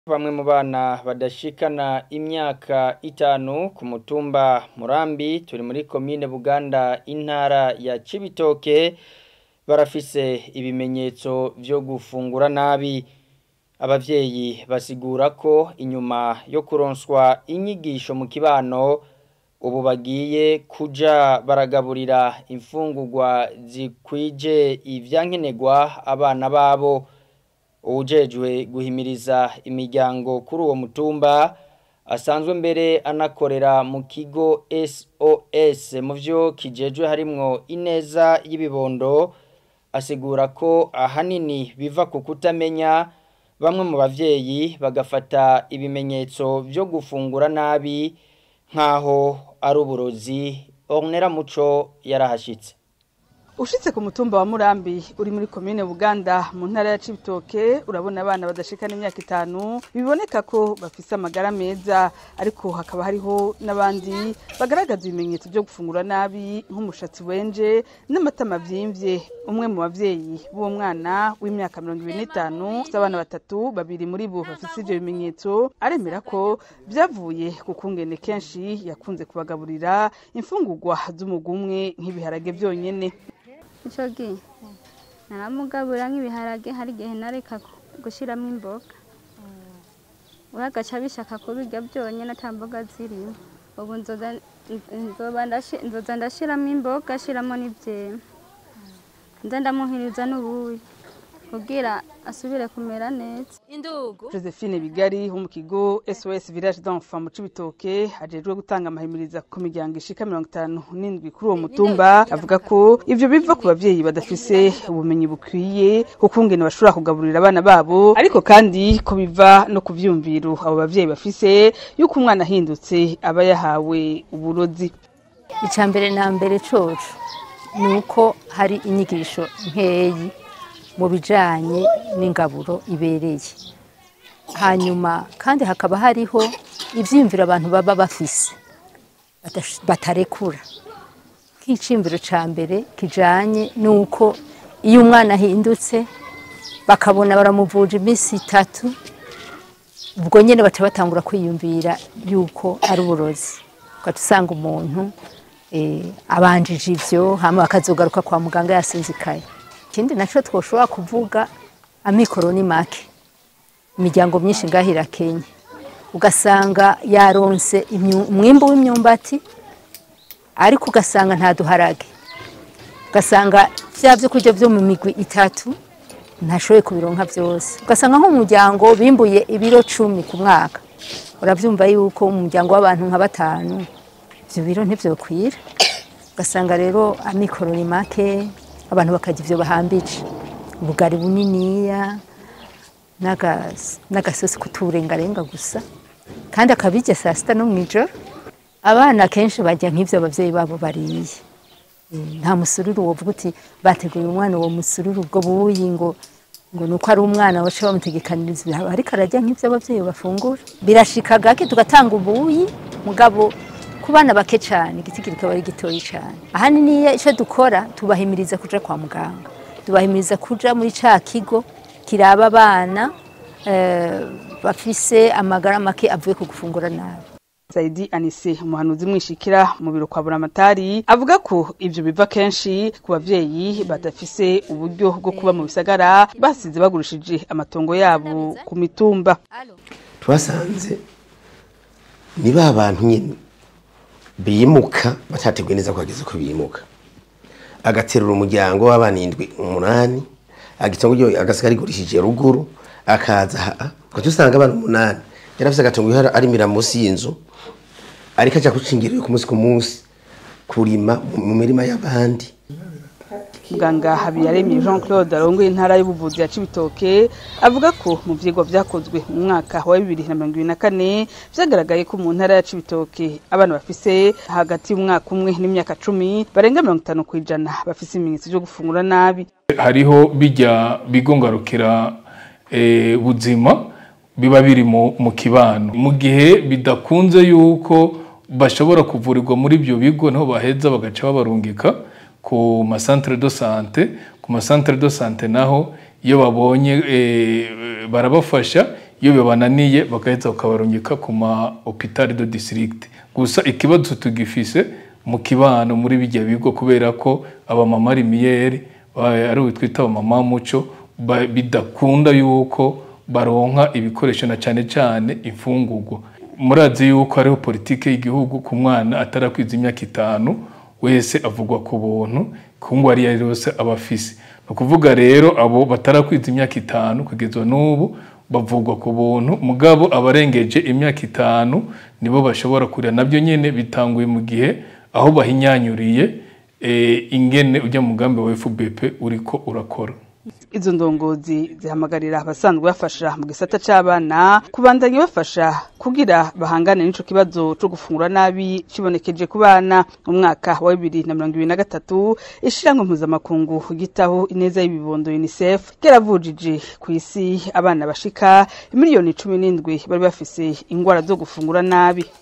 Bamwe mu bana badashikana imyaka itanu ku mutumba Murambi turi muri komine Buganda intara ya Cibitoke barafise ibimenyetso vyo gufungura nabi abavyeyi basigura ko inyuma yo kuronswa inyigisho mu kibano ubu bagiye kuja baragaburira imfungurwa zikwije ivyankenerwa abana babo uwujejwe guhimiriza imiryango kuri uwo mutumba asanzwe mbere anakorera mu kigo SOS mu vyo kijejwe harimwo ineza y'ibibondo asigura ko ahanini biva ku kutamenya bamwe mu bavyeyi bagafata ibimenyetso vyo gufungura nabi nkaho ari uburozi Ornera Muco yarahashitse Ushitse ku mutumba wa Murambi uri muri komine Buganda mu ntara ya Cibitoke urabona abana badashikana imyaka itanu biboneka ko bafise amagara meza ariko hakaba hariho n'abandi bagaragaza ibimenyetso byo gufungura nabi nk'umushatsi wenje n'amatama vyimvye umwe mu bavyeyi b'uwo mwana w'imyaka 25 ufite abana batatu babiri muri bo bafise ivyo bimenyetso aremera ko vyavuye ku kungene kenshi yakunze kubagaburira imfungurwa z'umugumwe nk'ibiharage vyonyene icyo gihe naramugaburira nk'ibiharage hari igihe nareka gushyiramo imboga we agaca bishaka kubirya byonyine ata mboga zirimo ubu nzoza ndashyiramo imboga ashyiramo n'ibyema nza ndamuhiriza n'ubuyi kugira asubire kumera neza Josephine Bigari wo mu kigo SOS Village d'Enfants mu Cibitoke ajejwe gutanga amahimiriza ku miryango ishika 57 kuri uwo mutumba avuga ko ivyo biva ku bavyeyi badafise ubumenyi bukwiye kukungene bashobora kugaburira abana babo ariko kandi ko biva no ku vyumviro abo bavyeyi bafise yuko umwana ahindutse aba yahawe uburozi icya mbere na mbere coco ni uko hari inyigisho nkeyi mu bijyanye n'ingaburo ibereye hanyuma kandi hakaba hariho ibyiyumviro abantu baba bafise batarekura nk'icyiyumviro cya mbere kijyanye n'uko iyo umwana ahindutse bakabona baramuvuje iminsi itatu ubwo nyine baca batangura kwiyumvira yuko ari uburozi ugahita usanga umuntu abanjije ibyo hanyuma bakazogaruka kwa muganga yasinzikaye ikindi nacyo twoshobora kuvuga amikoro ni make imiryango myinshi ngaho irakenye ugasanga yaronse umwimbu w'imyumbati ariko ugasanga nta duharage ugasanga bya byo kurya byo mu migwi itatu ntashoboye kubironka byose ugasanga nk'umuryango bimbuye ibiro cumi ku mwaka urabyumva yuko umuryango w'abantu nka batanu ibyo biro ntibyokwira ugasanga rero amikoro ni make abantu bakarya ibyo bahambije ubugari buniniya n'agasosi k'uturengarenga gusa kandi akabirya saa sita no mu ijoro abana kenshi bajya nk'ibyo ababyeyi babo bariye nta musururu wovuga uti bateguye umwana uwo musururu ubwo buyi ngo ngo ni uko ari umwana baca bamutegekaniriza ibihabo ariko arajya nk'ibyo ababyeyi bafungura birashika gake tugatanga ubuyi mugabo ku bana bake cyane igiti kikaba ari gitoya cyane ahanini icyo dukora tubahimiriza kuja kwa muganga tubahimiriza kuja muri cya kigo kiraba abana bafise amagara make avuye ku gufungura nabi Saidi Anise umuhanuzi mwishikira mu biro kwa Buramatari avuga ko ivyo biva kenshi ku bavyeyi badafise uburyo bwo kuba mu bisagara basize bagurishije amatongo yabo ku mitumba twasanze ni ba bantu nyine bimuka batateguye neza ko hageze ko bimuka agaterura umuryango w'abana indwi umunani agitongo ryo agasigara rigurishije ruguru akaza haa ugaca usanga abana umunani yari afise agatongo arimira munsi y'inzu ariko aja kucingirira ku munsi ku munsi kurima mu mirima y'abandi muganga habiyaremye jean claude arongoye intara y'ubuvuzi ya cibitoke avuga ko mu vyigwa vyakozwe mu mwaka wa bibiri na mirongo ibiri na kane vyagaragaye ko mu ntara ya cibitoke abana bafise hagati y'umwaka umwe n'imyaka cumi barenga mirongo itanu kw'ijana bafise ibimenyetso vyo gufungura nabi hariho bijya bigongarukira buzima biba biri mu kibano mu gihe bidakunze yuko bashobora kuvurirwa muri ibyo bigo niho baheza bagaca babarungika ku masantere do sante ku masantere do sante naho iyo babonye barabafasha iyo bibananiye bagaheza bakabarungika ku ma hopitali de district gusa ikibazo tugifise mu kibano muri bijya bigo kubera ko abamama rimiyeri ari twita abamama muco ba- bidakunda yuko baronka ibikoresho na cyane cyane imfungurwa murazi yuko hariho politike y'igihugu ku mwana atarakwiza imyaka itanu wese avugwa ku buntu ku ngo ari yo yose aba afise ni ukuvuga rero abo batarakwiza imyaka itanu kugeza n'ubu bavugwa ku buntu mugabo abarengeje imyaka itanu nibo bashobora kurira nabyo nyine bitanguye mu gihe aho bahinyanyuriye eh, ingene ujya mugambi wa FBP uriko urakora izo ndongozi zihamagarira abasanzwe bafasha mu gisata c'abana kubandanya bafasha kugira bahangane n'ico kibazo co gufungura nabi kibonekeje ku bana mu mwaka wa bibiri na mirongo ibiri na gatatu ishirahamwe mpuzamakungu gitaho ineza y'ibibondo unicef ryaravujije ku isi abana bashika miliyoni cumi n'indwi bari bafise ingwara zo gufungura nabi